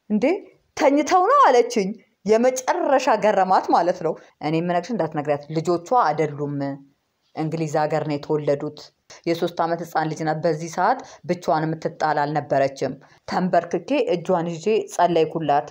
እንዴ ተኝተው ነው አለችኝ። የመጨረሻ ገረማት ማለት ነው። እኔ የምነግርሽ እንዳትነግሪያት፣ ልጆቿ አይደሉም እንግሊዝ ሀገር ነው የተወለዱት። የሶስት ዓመት ህፃን ልጅ ናት። በዚህ ሰዓት ብቻዋን የምትጣል አልነበረችም። ተንበርክኬ እጇን ይዤ ጸለይኩላት።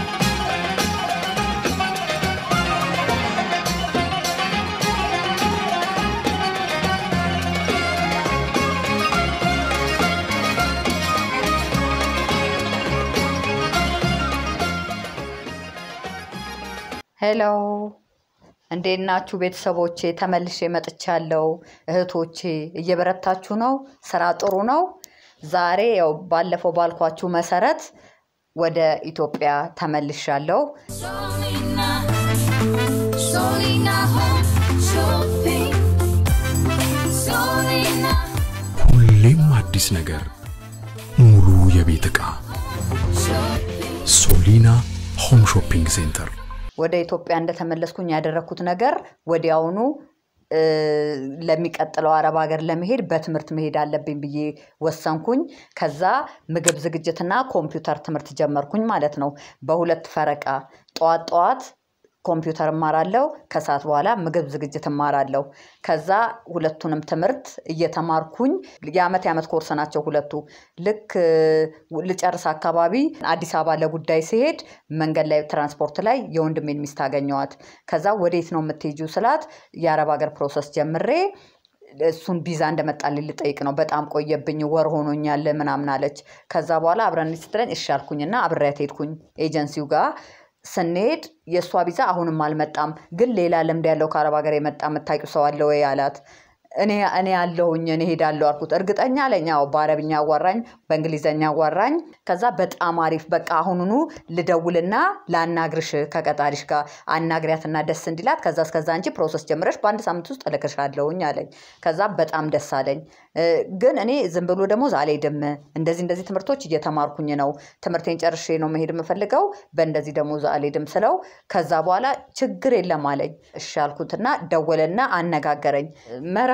ሄሎ እንዴት ናችሁ ቤተሰቦቼ? ተመልሼ መጥቻለሁ። እህቶቼ እየበረታችሁ ነው? ስራ ጥሩ ነው? ዛሬ ያው ባለፈው ባልኳችሁ መሰረት ወደ ኢትዮጵያ ተመልሻለሁ። Solina, Solina Home Shopping. Solina ሁሌም አዲስ ነገር፣ ሙሉ የቤት ዕቃ Shopping. ሶሊና ሆም ሾፒንግ ሴንተር። ወደ ኢትዮጵያ እንደተመለስኩኝ ያደረግኩት ነገር ወዲያውኑ እ፣ ለሚቀጥለው አረብ ሀገር ለመሄድ በትምህርት መሄድ አለብኝ ብዬ ወሰንኩኝ። ከዛ ምግብ ዝግጅትና ኮምፒውተር ትምህርት ጀመርኩኝ ማለት ነው። በሁለት ፈረቃ ጠዋት ጠዋት ኮምፒውተር እማራለሁ፣ ከሰዓት በኋላ ምግብ ዝግጅት እማራለሁ። ከዛ ሁለቱንም ትምህርት እየተማርኩኝ የአመት የአመት ኮርስ ናቸው ሁለቱ። ልክ እ፣ ልጨርስ አካባቢ አዲስ አበባ ለጉዳይ ሲሄድ መንገድ ላይ ትራንስፖርት ላይ የወንድሜን ሚስት አገኘዋት። ከዛ ወዴት ነው የምትሄጂው ስላት የአረብ ሀገር ፕሮሰስ ጀምሬ እሱን ቪዛ እንደመጣልኝ ልጠይቅ ነው። በጣም ቆየብኝ፣ ወር ሆኖኛል ምናምን አለች። ከዛ በኋላ አብረን ስትለኝ እሺ አልኩኝና አብሬያት ሄድኩኝ ኤጀንሲው ጋር ስንሄድ የእሷ ቪዛ አሁንም አልመጣም፣ ግን ሌላ ልምድ ያለው ከአረብ ሀገር የመጣ የምታውቂው ሰው አለ ወይ አላት። እኔ እኔ አለሁኝ እኔ ሄዳለሁ አልኩት። እርግጠኛ አለኝ። አዎ በአረብኛ አዋራኝ፣ በእንግሊዘኛ አዋራኝ። ከዛ በጣም አሪፍ በቃ አሁኑኑ ልደውልና ላናግርሽ ከቀጣሪሽ ጋር አናግሪያትና ደስ እንዲላት ከዛ እስከዛ አንቺ ፕሮሰስ ጀምረሽ በአንድ ሳምንት ውስጥ እልክሻለሁኝ አለኝ። ከዛ በጣም ደስ አለኝ። እ፣ ግን እኔ ዝም ብሎ ደሞዝ አልሄድም። እንደዚህ እንደዚህ ትምህርቶች እየተማርኩኝ ነው። ትምህርቴን ጨርሼ ነው መሄድ የምፈልገው። በእንደዚህ ደሞዝ አልሄድም ስለው ከዛ በኋላ ችግር የለም አለኝ። እሺ አልኩትና ደወለና አነጋገረኝ። መርሃባ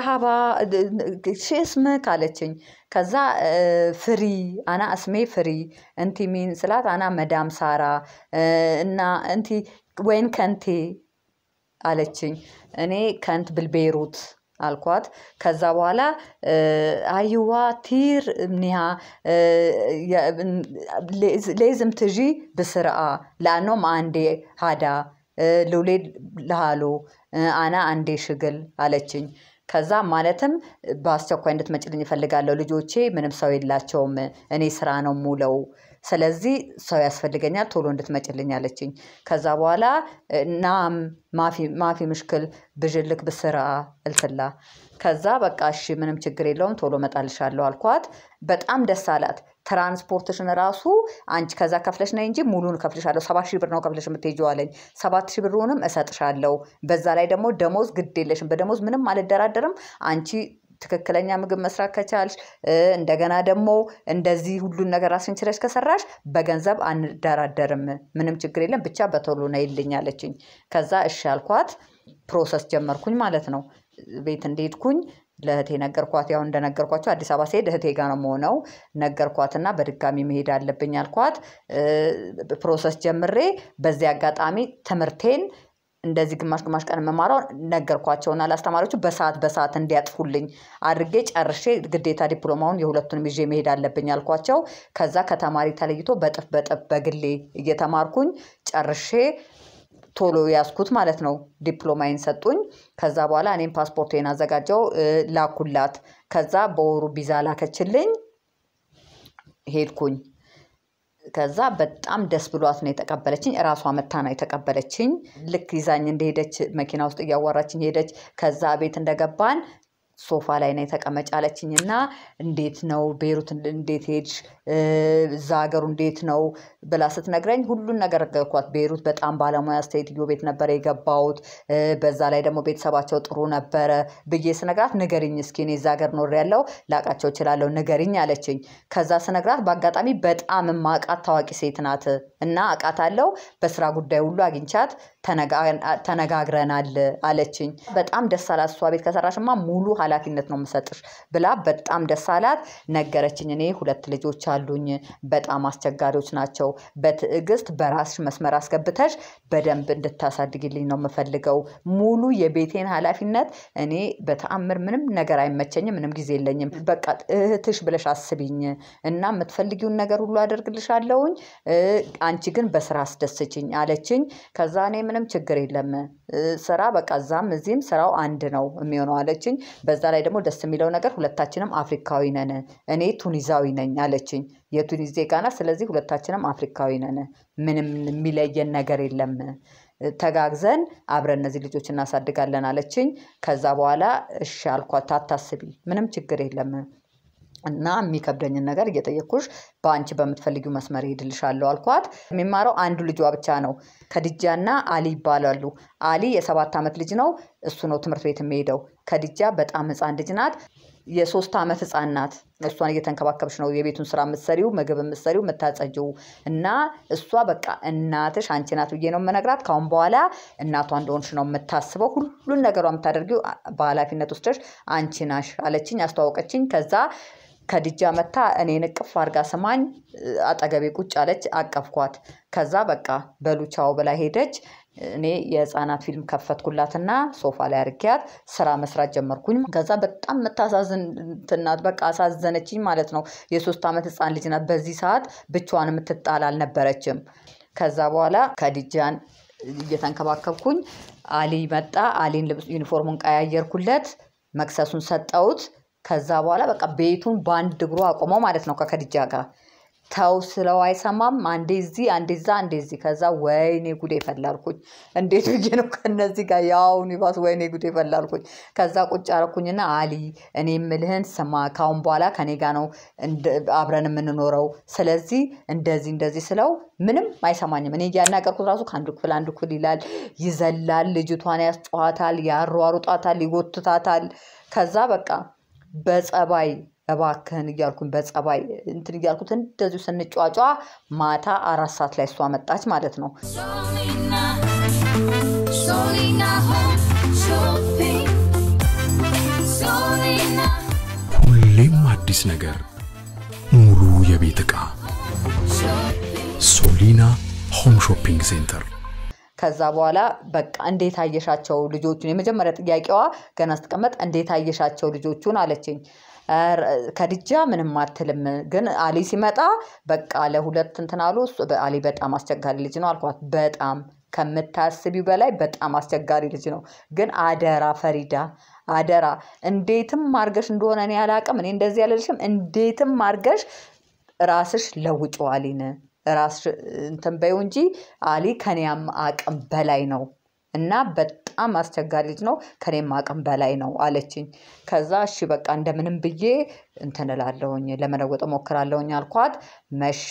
ሽስምክ አለችኝ። ከዛ እ፣ ፍሪ አና እስሜ ፍሪ እንቲ ሚን ስላት አና መዳም ሳራ እ፣ እና እንቲ ወይን ከንቴ አለችኝ። እኔ ከንት ብልቤሩት አልኳት። ከዛ በኋላ እ፣ አይዋ ቲር እምኒሃ እ፣ የ- ሌዝ- ሌዝም ትዢ ብስርአ ላኖም አንዴ ሃዳ እ፣ ልውሌድ ልሃሎ እ፣ አና አንዴ ሽግል አለችኝ። ከዛ ማለትም በአስቸኳይ እንድትመጭልኝ እፈልጋለሁ። ልጆቼ ምንም ሰው የላቸውም። እኔ ስራ ነው ሙለው። ስለዚህ ሰው ያስፈልገኛል፣ ቶሎ እንድትመጭልኝ አለችኝ። ከዛ በኋላ እ፣ ናም ማፊ ማፊ ምሽክል ብዥልክ ብስራ እልትላ ከዛ በቃ እሺ ምንም ችግር የለውም ቶሎ እመጣልሻለሁ አልኳት። በጣም ደስ አላት። ትራንስፖርትሽን ራሱ አንቺ ከዛ ከፍለሽ ነይ እንጂ ሙሉን እከፍልሻለሁ። ሰባት ሺህ ብር ነው ከፍለሽ የምትሄጂው አለኝ። ሰባት ሺህ ብሩንም እሰጥሻለሁ። በዛ ላይ ደግሞ ደሞዝ ግድ የለሽም። በደሞዝ ምንም አልደራደርም። አንቺ ትክክለኛ ምግብ መስራት ከቻልሽ እ፣ እንደገና ደግሞ እንደዚህ ሁሉን ነገር ራስሽን ችለሽ ከሰራሽ በገንዘብ አንደራደርም። ምንም ችግር የለም ብቻ በቶሎ ነይልኝ አለችኝ። ከዛ እሺ አልኳት። ፕሮሰስ ጀመርኩኝ ማለት ነው። ቤት እንደሄድኩኝ ለእህቴ ነገርኳት። ያው እንደነገርኳቸው አዲስ አበባ ስሄድ እህቴ ጋር ነው የምሆነው። ነገርኳትና በድጋሚ መሄድ አለብኝ አልኳት። እ፣ ፕሮሰስ ጀምሬ በዚህ አጋጣሚ ትምህርቴን እንደዚህ ግማሽ ግማሽ ቀን የምማረው ነገርኳቸውና ለአስተማሪዎቹ በሰዓት በሰዓት እንዲያጥፉልኝ አድርጌ ጨርሼ ግዴታ ዲፕሎማውን የሁለቱንም ይዤ መሄድ አለብኝ አልኳቸው። ከዛ ከተማሪ ተለይቶ በጥፍ በጥፍ በግሌ እየተማርኩኝ ጨርሼ ቶሎ ያዝኩት ማለት ነው። ዲፕሎማዬን ሰጡኝ። ከዛ በኋላ እኔም ፓስፖርቴን አዘጋጀው እ፣ ላኩላት። ከዛ በወሩ ቪዛ ላከችልኝ። ሄድኩኝ። ከዛ በጣም ደስ ብሏት ነው የተቀበለችኝ። እራሷ መታ ነው የተቀበለችኝ። ልክ ይዛኝ እንደሄደች መኪና ውስጥ እያዋራችኝ ሄደች። ከዛ ቤት እንደገባን ሶፋ ላይ ነው የተቀመጭ አለችኝ እና እንዴት ነው ቤሩት እንዴት ሄድሽ እ፣ እዛ ሀገሩ እንዴት ነው ብላ ስትነግረኝ ሁሉን ነገር ነገርኳት። ቤሩት በጣም ባለሙያ ሴትዮ ቤት ነበረ የገባሁት እ፣ በዛ ላይ ደግሞ ቤተሰባቸው ጥሩ ነበረ ብዬ ስነግራት ንገሪኝ እስኪ እኔ እዛ ሀገር ኖሬያለሁ ላቃቸው እችላለሁ ንገሪኝ አለችኝ። ከዛ ስነግራት በአጋጣሚ በጣም የማውቃት ታዋቂ ሴት ናት እና አውቃታለሁ በስራ ጉዳይ ሁሉ አግኝቻት ተነጋ- ተነጋግረናል አለችኝ። በጣም ደስ አላት። እሷ ቤት ከሰራሽማ ሙሉ ኃላፊነት ነው የምሰጥሽ ብላ በጣም ደስ አላት። ነገረችኝ። እኔ ሁለት ልጆች አሉኝ። በጣም አስቸጋሪዎች ናቸው። በትዕግስት በራስሽ መስመር አስገብተሽ በደንብ እንድታሳድግልኝ ነው የምፈልገው። ሙሉ የቤቴን ኃላፊነት እኔ በተአምር ምንም ነገር አይመቸኝም፣ ምንም ጊዜ የለኝም። በቃ እህትሽ ብለሽ አስቢኝ እና የምትፈልጊውን ነገር ሁሉ አደርግልሻለሁኝ። እ፣ አንቺ ግን በስራ አስደስችኝ አለችኝ። ከዛ እኔ ምንም ችግር የለም እ፣ ስራ በቃ እዛም እዚህም ስራው አንድ ነው የሚሆነው አለችኝ። በዛ ላይ ደግሞ ደስ የሚለው ነገር ሁለታችንም አፍሪካዊ ነን። እኔ ቱኒዛዊ ነኝ አለችኝ። የቱኒዝ ዜጋ ናት። ስለዚህ ሁለታችንም አፍሪካዊ ነን። ምንም የሚለየን ነገር የለም። ተጋግዘን አብረን እነዚህ ልጆች እናሳድጋለን አለችኝ። ከዛ በኋላ እሺ አልኳት። አታስቢ፣ ምንም ችግር የለም እና የሚከብደኝን ነገር እየጠየኩሽ በአንቺ በምትፈልጊው መስመር ይሄድልሻለሁ አልኳት። የሚማረው አንዱ ልጇ ብቻ ነው። ከድጃና አሊ ይባላሉ። አሊ የሰባት ዓመት ልጅ ነው። እሱ ነው ትምህርት ቤት የሚሄደው። ከድጃ በጣም ህፃን ልጅ ናት። የሶስት ዓመት ህፃን ናት። እሷን እየተንከባከብሽ ነው የቤቱን ስራ የምትሰሪው፣ ምግብ የምትሰሪው፣ የምታጸጂው እና እሷ በቃ እናትሽ አንቺ ናት ብዬ ነው የምነግራት። ካሁን በኋላ እናቷ እንደሆንሽ ነው የምታስበው። ሁሉን ነገሯ የምታደርጊው በኃላፊነት ወስደሽ አንቺ ናሽ አለችኝ፣ አስተዋወቀችኝ። ከዛ ከድጃ መታ እኔን እቅፍ አድርጋ ስማኝ አጠገቤ ቁጭ አለች። አቀፍኳት። ከዛ በቃ በሉቻው ብላ ሄደች። እኔ የህፃናት ፊልም ከፈትኩላትና ሶፋ ላይ አርጊያት ስራ መስራት ጀመርኩኝ። ከዛ በጣም የምታሳዝን እንትን ናት። በቃ አሳዘነችኝ ማለት ነው። የሶስት ዓመት ህፃን ልጅ ናት። በዚህ ሰዓት ብቻዋን የምትጣል አልነበረችም። ከዛ በኋላ ከድጃን እየተንከባከብኩኝ አሊ መጣ። አሊን ልብስ ዩኒፎርሙን ቀያየርኩለት፣ መክሰሱን ሰጠውት። ከዛ በኋላ በቃ ቤቱን በአንድ እግሩ አቆመው ማለት ነው ከከድጃ ጋር ተው ስለው አይሰማም። አንዴ እዚህ አንዴ እዛ አንዴ እዚህ። ከዛ ወይኔ ጉዴ ፈላልኩኝ። እንዴት ብዬ ነው ከነዚህ ጋር ያውን ይባስ ወይኔ ጉዴ ፈላልኩኝ። ከዛ ቁጭ አረኩኝና አሊ እኔ የምልህን ስማ፣ ካሁን በኋላ ከኔ ጋር ነው እንደ- አብረን የምንኖረው። ስለዚህ እንደዚህ እንደዚህ ስለው ምንም አይሰማኝም። እኔ እያናገርኩት ራሱ ከአንዱ ክፍል አንዱ ክፍል ይላል፣ ይዘላል፣ ልጅቷን ያስጨዋታል፣ ያሯሩጣታል፣ ይጎትታታል። ከዛ በቃ በጸባይ እባክህን እያልኩኝ በጸባይ እንትን እያልኩት እንደዚሁ ስንጫጫ ማታ አራት ሰዓት ላይ እሷ መጣች ማለት ነው። Solina, Solina home shopping. Solina, ሁሌም አዲስ ነገር፣ ሙሉ የቤት ዕቃ shopping. ሶሊና ሆም ሾፒንግ ሴንተር። ከዛ በኋላ በቃ እንዴት አየሻቸው ልጆቹን? የመጀመሪያ ጥያቄዋ ገና ስትቀመጥ እንዴት አየሻቸው ልጆቹን አለችኝ። ኧረ ከድጃ ምንም አትልም፣ ግን አሊ ሲመጣ በቃ ለሁለት እንትን አሉ። እሱ- አሊ በጣም አስቸጋሪ ልጅ ነው አልኳት። በጣም ከምታስቢው በላይ በጣም አስቸጋሪ ልጅ ነው። ግን አደራ ፈሪዳ አደራ፣ እንዴትም አርገሽ እንደሆነ እኔ አላቅም። እኔ እንደዚህ ያለልሽም እንዴትም አርገሽ ራስሽ ለውጭ አሊን ራስሽ እንትን በይው እንጂ አሊ ከኔም አቅም በላይ ነው እና በጣም አስቸጋሪ ልጅ ነው፣ ከኔም አቅም በላይ ነው አለችኝ። ከዛ እሺ በቃ እንደምንም ብዬ እንትን እላለሁኝ ለመለወጥ እሞክራለሁኝ አልኳት። መሸ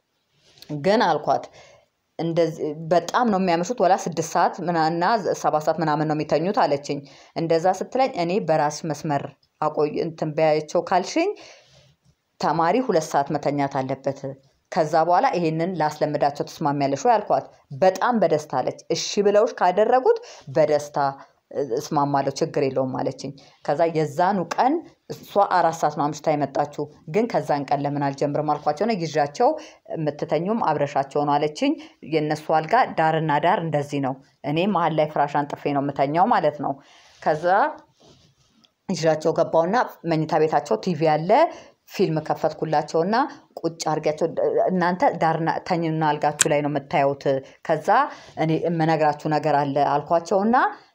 ግን አልኳት እንደዚህ በጣም ነው የሚያመሹት ወላ ስድስት ሰዓት ምና- እና ሰባት ሰዓት ምናምን ነው የሚተኙት አለችኝ። እንደዛ ስትለኝ እኔ በራስ መስመር አቆይ እንትን በያቸው ካልሽኝ ተማሪ ሁለት ሰዓት መተኛት አለበት። ከዛ በኋላ ይሄንን ላስለምዳቸው ትስማሚያለሽ ወይ አልኳት። በጣም በደስታ አለች። እሺ ብለውሽ ካደረጉት በደስታ እ- እስማማለሁ ችግር የለውም አለችኝ። ከዛ የዛኑ ቀን እሷ አራት ሰዓት ነው አምሽታ የመጣችው። ግን ከዛን ቀን ለምን አልጀምርም አልኳቸው ነው ይዣቸው የምትተኙም አብረሻቸው ነው አለችኝ። የእነሱ አልጋ ዳርና ዳር እንደዚህ ነው። እኔ መሀል ላይ ፍራሽ አንጥፌ ነው የምተኛው ማለት ነው። ከዛ ይዣቸው ገባውና መኝታ ቤታቸው ቲቪ አለ። ፊልም ከፈትኩላቸውና ቁጭ አድርጊያቸው እናንተ ዳርና ተኝና አልጋችሁ ላይ ነው የምታዩት። ከዛ እኔ የምነግራችሁ ነገር አለ አልኳቸውና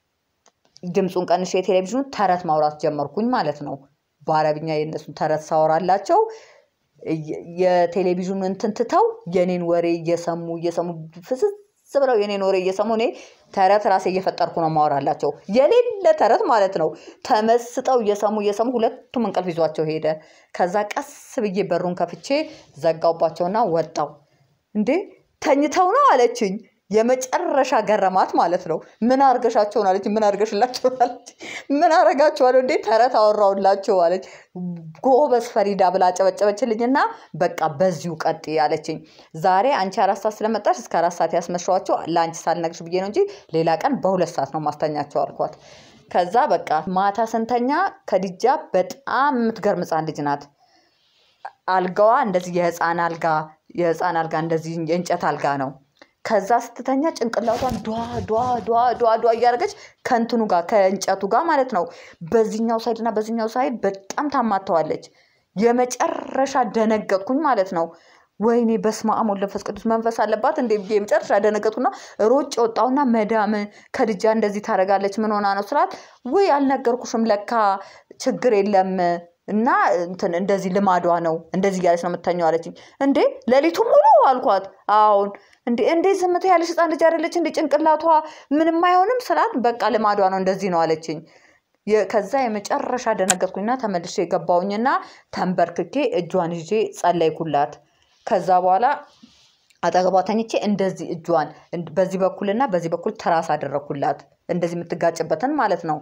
ድምፁን ቀንሼ የቴሌቪዥኑ ተረት ማውራት ጀመርኩኝ ማለት ነው። በአረብኛ የእነሱን ተረት ሳወራላቸው የ- የቴሌቪዥኑ እንትን ትተው የኔን ወሬ እየሰሙ እየሰሙ ፍስስ ብለው የኔን ወሬ እየሰሙ እኔ ተረት ራሴ እየፈጠርኩ ነው ማወራላቸው የሌለ ተረት ማለት ነው። ተመስጠው እየሰሙ እየሰሙ ሁለቱም እንቅልፍ ይዟቸው ሄደ። ከዛ ቀስ ብዬ በሩን ከፍቼ ዘጋውባቸውና ወጣው። እንዴ ተኝተው ነው አለችኝ። የመጨረሻ ገረማት ማለት ነው። ምን አርገሻቸውን አለች። ምን አርገሽላቸውን አለች። ምን አረጋቸዋለሁ እንዴ ተረት አወራውላቸው አለች። ጎበዝ ፈሪዳ ብላ አጨበጨበችልኝና በቃ በዚሁ ቀጥ አለችኝ። ዛሬ አንቺ አራት ሰዓት ስለመጣሽ እስከ አራት ሰዓት ያስመሸዋቸው ለአንቺ ሳልነግርሽ ብዬ ነው እንጂ ሌላ ቀን በሁለት ሰዓት ነው ማስተኛቸው አልኳት። ከዛ በቃ ማታ ስንተኛ ከድጃ በጣም የምትገርም ሕፃን ልጅ ናት። አልጋዋ እንደዚህ የህፃን አልጋ የህፃን አልጋ እንደዚህ የእንጨት አልጋ ነው። ከዛ ስትተኛ ጭንቅላቷን ዷ ዷ ዷ ዷ ዷ እያደረገች ከእንትኑ ጋር ከእንጨቱ ጋር ማለት ነው በዚህኛው ሳይድ እና በዚህኛው ሳይድ በጣም ታማተዋለች። የመጨረሻ ደነገጥኩኝ ማለት ነው። ወይኔ በስመ አብ ወወልድ ወመንፈስ ቅዱስ መንፈስ አለባት እንዴ ብዬ የመጨረሻ ደነገጥኩና ሮጬ ወጣሁና መዳም ከድጃ እንደዚህ ታደርጋለች ምን ሆና ነው ስላት፣ ውይ አልነገርኩሽም ለካ ችግር የለም እና እንትን እንደዚህ ልማዷ ነው እንደዚህ እያለች ነው የምተኛው አለችኝ። እንዴ ሌሊቱ ሙሉ አልኳት። አሁን እንዴ እንዴ ዝም ትያለሽ ህፃን ልጅ አይደለች እንዴ ጭንቅላቷ ምንም አይሆንም ስላት፣ በቃ ልማዷ ነው እንደዚህ ነው አለችኝ። የ- ከዛ የመጨረሻ ደነገጥኩኝና ተመልሼ የገባውኝና ተንበርክኬ እጇን ይዤ ጸለይኩላት። ከዛ በኋላ አጠገቧ ተኝቼ እንደዚህ እጇን እንድ- በዚህ በኩልና በዚህ በኩል ትራስ አደረግኩላት። እንደዚህ የምትጋጭበትን ማለት ነው።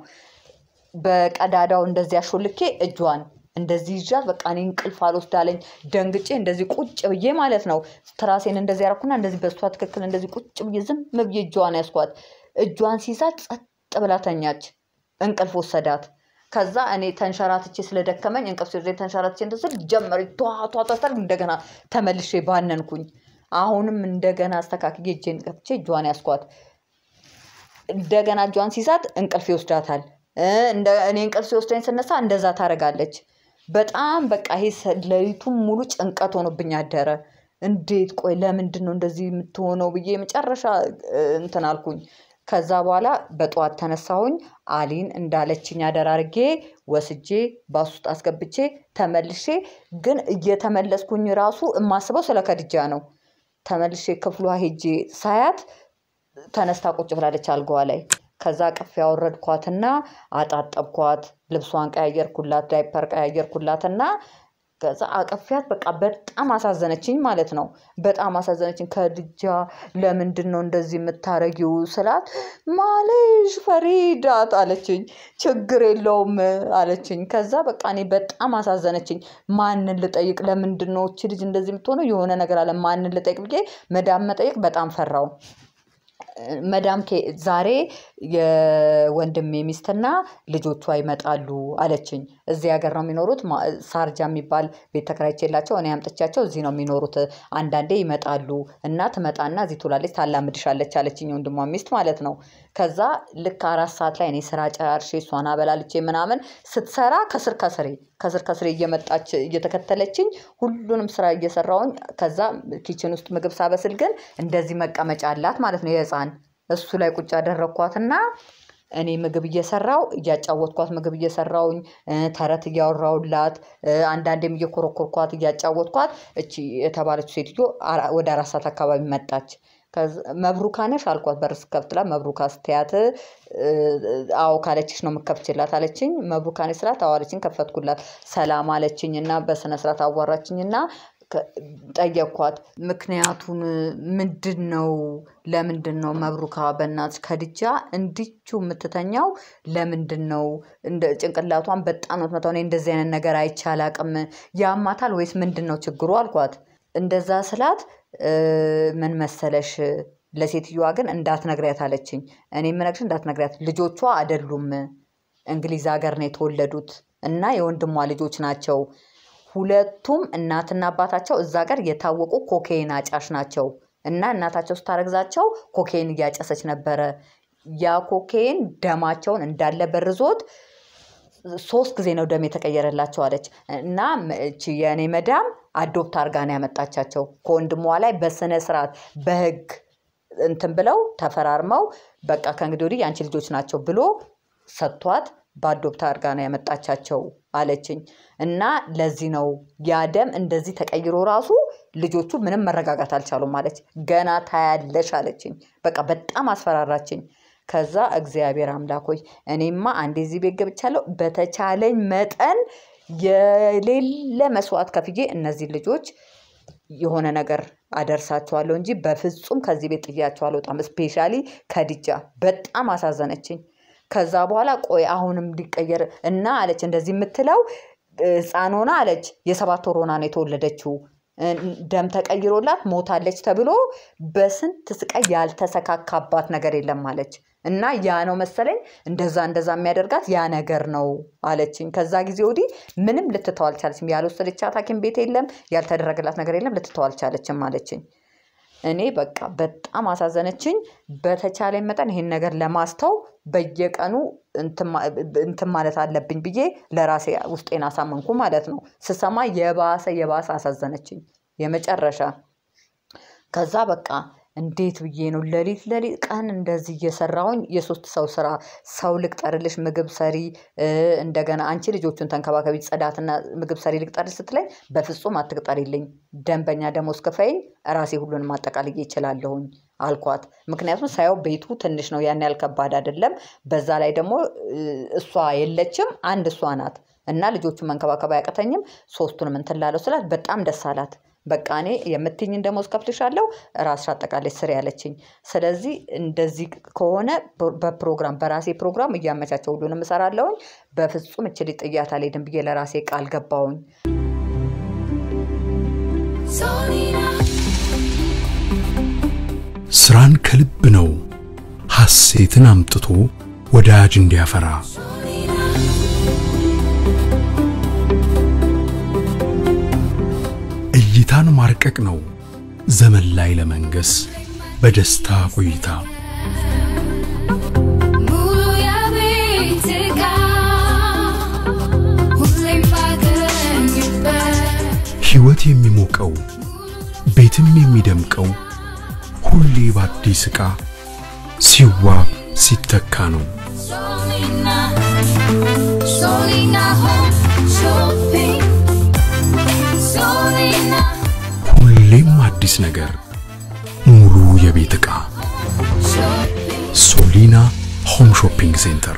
በቀዳዳው እንደዚህ አሾልኬ እጇን እንደዚህ ይዣት በቃ እኔ እንቅልፍ አልወስዳለኝ ደንግጬ እንደዚህ ቁጭ ብዬ ማለት ነው። ትራሴን እንደዚህ ያደረኩና እንደዚህ በሷ ትክክል እንደዚህ ቁጭ ብዬ ዝም ብዬ እጇን ያስኳት። እጇን ሲይዛት ጸጥ ብላ ተኛች። እንቅልፍ ወሰዳት። ከዛ እኔ ተንሸራትቼ ስለደከመኝ እንቅልፍ ሲወስደኝ ተንሸራትቼ እንደዚህ ጀመረ ቷቷቷታ እንደገና ተመልሼ ባነንኩኝ። አሁንም እንደገና አስተካክዬ እጄን ከፍቼ እጇን ያስኳት። እንደገና እጇን ሲይዛት እንቅልፍ ይወስዳታል። እ እንደ እኔ እንቅልፍ ሲወስደኝ ስነሳ እንደዛ ታደርጋለች። በጣም በቃ ይሄ ሰ- ሌሊቱን ሙሉ ጭንቀት ሆኖብኝ አደረ። እንዴት ቆይ ለምንድን ነው እንደዚህ የምትሆነው ብዬ መጨረሻ እ፣ እንትን አልኩኝ። ከዛ በኋላ በጠዋት ተነሳሁኝ። አሊን እንዳለችኝ አደራርጌ ወስጄ ባስ ውስጥ አስገብቼ ተመልሼ ግን እየተመለስኩኝ ራሱ የማስበው ስለ ከድጃ ነው። ተመልሼ ክፍሏ ሄጄ ሳያት ተነስታ ቁጭ ብላለች አልጋዋ ላይ። ከዛ ቅፍ ያወረድኳትና አጣጠብኳት፣ ልብሷን ቀያየርኩላት፣ ዳይፐር ቀያየርኩላትና ከዛ አቅፊያት በቃ በጣም አሳዘነችኝ ማለት ነው። በጣም አሳዘነችኝ። ከድጃ ለምንድን ነው እንደዚህ የምታረጊው ስላት ማለሽ ፈሪዳት አለችኝ። ችግር የለውም አለችኝ። ከዛ በቃ እኔ በጣም አሳዘነችኝ። ማንን ልጠይቅ? ለምንድን ነው እቺ ልጅ እንደዚህ የምትሆነው? የሆነ ነገር አለ። ማንን ልጠይቅ ብዬ መዳም መጠየቅ በጣም ፈራው። መዳም ኬ- ዛሬ የወንድሜ ሚስትና ልጆቿ ይመጣሉ አለችኝ። እዚህ ሀገር ነው የሚኖሩት። ማ- ሳርጃ የሚባል ቤት ተከራይቼላቸው እኔ አምጥቻቸው እዚህ ነው የሚኖሩት። አንዳንዴ ይመጣሉ እና ትመጣና እዚህ ትውላለች፣ ታላምድሻለች አለችኝ። የወንድሟ ሚስት ማለት ነው። ከዛ ልክ አራት ሰዓት ላይ እኔ ስራ ጨራርሼ እሷን አበላልቼ ምናምን ስትሰራ ከስር ከስሬ ከስር ከስሬ እየመጣች እየተከተለችኝ ሁሉንም ስራ እየሰራውኝ ከዛ ኪችን ውስጥ ምግብ ሳበስል ግን እንደዚህ መቀመጫ አላት ማለት ነው የህፃን እሱ ላይ ቁጭ ያደረግኳትና እኔ ምግብ እየሰራው እያጫወትኳት ምግብ እየሰራውኝ እ፣ ተረት እያወራውላት እ፣ አንዳንዴም እየኮረኮርኳት እያጫወትኳት እቺ የተባለችው ሴትዮ አራ- ወደ አራት ሰዓት አካባቢ መጣች። ከዛ- መብሩካ ነሽ አልኳት። በር ስከፍትላት መብሩካ ስትያት እ፣ አዎ ካለችሽ ነው የምከፍችላት አለችኝ። መብሩካ ነሽ ስላት አዎ አለችኝ። ከፈትኩላት። ሰላም አለችኝ እና በስነ ስርዓት አዋራችኝ እና ከ- ጠየኳት። ምክንያቱን ምንድን ነው? ለምንድን ነው መብሩካ በእናትሽ ከድጃ እንዲቹ የምትተኛው ለምንድን ነው? እንደ ጭንቅላቷን በጣም ነው የምትመታው። እኔ እንደዚህ አይነት ነገር አይቼ አላቅም። ያማታል ወይስ ምንድን ነው ችግሩ አልኳት። እንደዛ ስላት እ፣ ምን መሰለሽ ለሴትዮዋ ግን እንዳትነግሪያት አለችኝ። እኔ የምነግርሽ እንዳትነግሪያት፣ ልጆቿ አይደሉም እንግሊዝ ሀገር ነው የተወለዱት እና የወንድሟ ልጆች ናቸው። ሁለቱም እናትና አባታቸው እዛ ሀገር የታወቁ ኮኬይን አጫሽ ናቸው እና እናታቸው ስታረግዛቸው ኮኬይን እያጨሰች ነበረ። ያ ኮኬይን ደማቸውን እንዳለ በርዞት ሶስት ጊዜ ነው ደም የተቀየረላቸው አለች እና ም- እቺ የእኔ መዳም አዶፕት አርጋ ነው ያመጣቻቸው ከወንድሟ ላይ በስነ ስርዓት በህግ እንትን ብለው ተፈራርመው በቃ ከእንግዲህ ወዲህ የአንቺ ልጆች ናቸው ብሎ ሰጥቷት በአዶፕት አርጋ ነው ያመጣቻቸው አለችኝ። እና ለዚህ ነው ያ ደም እንደዚህ ተቀይሮ ራሱ ልጆቹ ምንም መረጋጋት አልቻሉም አለች። ገና ታያለሽ አለችኝ። በቃ በጣም አስፈራራችኝ። ከዛ እግዚአብሔር አምላክ ሆይ እኔማ አንዴ እዚህ ቤት ገብቻለሁ፣ በተቻለኝ መጠን የሌለ መስዋዕት ከፍዬ እነዚህ ልጆች የሆነ ነገር አደርሳቸዋለሁ እንጂ በፍጹም ከዚህ ቤት ጥያቸው አልወጣም። ስፔሻሊ ከድጃ በጣም አሳዘነችኝ። ከዛ በኋላ ቆይ አሁንም ሊቀየር እና አለች እንደዚህ የምትለው ህፃን ሆና አለች የሰባት ወር ሆና ነው የተወለደችው እ፣ ደም ተቀይሮላት ሞታለች ተብሎ በስንት ስቃይ ያልተሰካካባት ነገር የለም አለች። እና ያ ነው መሰለኝ እንደዛ እንደዛ የሚያደርጋት ያ ነገር ነው አለችኝ። ከዛ ጊዜ ወዲህ ምንም ልትተው አልቻለችም። ያልወሰደቻት ሐኪም ቤት የለም፣ ያልተደረገላት ነገር የለም፣ ልትተው አልቻለችም አለችኝ። እኔ በቃ በጣም አሳዘነችኝ። በተቻለ መጠን ይሄን ነገር ለማስተው በየቀኑ እንትን ማለት አለብኝ ብዬ ለራሴ ውስጤን አሳመንኩ ማለት ነው። ስሰማ የባሰ የባሰ አሳዘነችኝ የመጨረሻ። ከዛ በቃ እንዴት ብዬ ነው ሌሊት ሌሊት ቀን እንደዚህ እየሰራሁኝ የሶስት ሰው ስራ ሰው ልቅጠርልሽ ምግብ ሰሪ እንደገና አንቺ ልጆቹን ተንከባከቢ ጽዳትና ምግብ ሰሪ ልቅጠርልሽ ስትለኝ በፍጹም አትቅጠሪልኝ ደንበኛ ደሞዝ ክፈይኝ ራሴ ሁሉንም ማጠቃልዬ እችላለሁኝ አልኳት ምክንያቱም ሳየው ቤቱ ትንሽ ነው ያን ያህል ከባድ አይደለም በዛ ላይ ደግሞ እሷ የለችም አንድ እሷ ናት እና ልጆቹን መንከባከብ አያቅተኝም ሶስቱንም እንትን ላለው ስላት በጣም ደስ አላት በቃ እኔ የምትኝን ደሞዝ ከፍልሻለሁ ራስሽ አጠቃላይ ስሪ ያለችኝ። ስለዚህ እንደዚህ ከሆነ በፕሮግራም በራሴ ፕሮግራም እያመቻቸው ሁሉንም እሰራለሁኝ። በፍጹም እችል ጥያት አልሄድም ብዬ ለራሴ ቃል ገባሁኝ። Solina, ስራን ከልብ ነው ሐሴትን አምጥቶ ወዳጅ እንዲያፈራ Solina, እይታን ማርቀቅ ነው ዘመን ላይ ለመንገስ በደስታ ቆይታ ሙሉ የቤት ዕቃ ሁሌም ባገኝበት ሕይወት የሚሞቀው ቤትም የሚደምቀው ሁሌ በአዲስ ዕቃ ሲዋብ ሲተካ ነው። Solina, Solina Home Shopping. Solina ሁሌም አዲስ ነገር ሙሉ የቤት ዕቃ Shopping. ሶሊና ሆም ሾፒንግ ሴንተር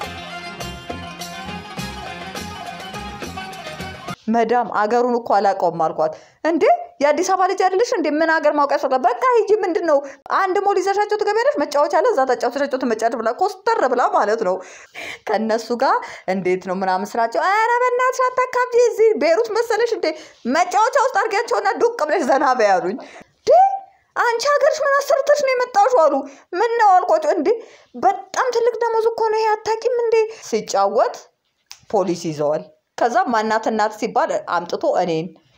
መዳም አገሩን እኮ አላውቀውም አልኳት። እንዴ የአዲስ አበባ ልጅ አይደለሽ እንዴ? ምን ሀገር ማውቅ ያስፈልጋል? በቃ ሂጂ። ምንድን ነው አንድ ሞል ይዘሻቸው ትገቢያለሽ፣ መጫወቻ አለ፣ እዛ ተጫውተሻቸው ትመጫለሽ ብላ ኮስተር ብላ ማለት ነው። ከእነሱ ጋር እንዴት ነው ምናምን ስራቸው፣ ኧረ በእናትሽ አታካብጂ፣ እዚህ ቤሩት መሰለሽ እንዴ? መጫወቻ ውስጥ አድርጊያቸውና ዱቅ ብለሽ ዘና በይ አሉኝ። እንዴ አንቺ ሀገርሽ ምን አሰርተሽ ነው የመጣሽው አሉ። ምን ነው አልኳቸው። እንዴ በጣም ትልቅ ደሞዝ እኮ ነው ይሄ አታውቂም እንዴ? ሲጫወት ፖሊስ ይዘዋል። ከዛ ማናት እናት ሲባል አምጥቶ እኔን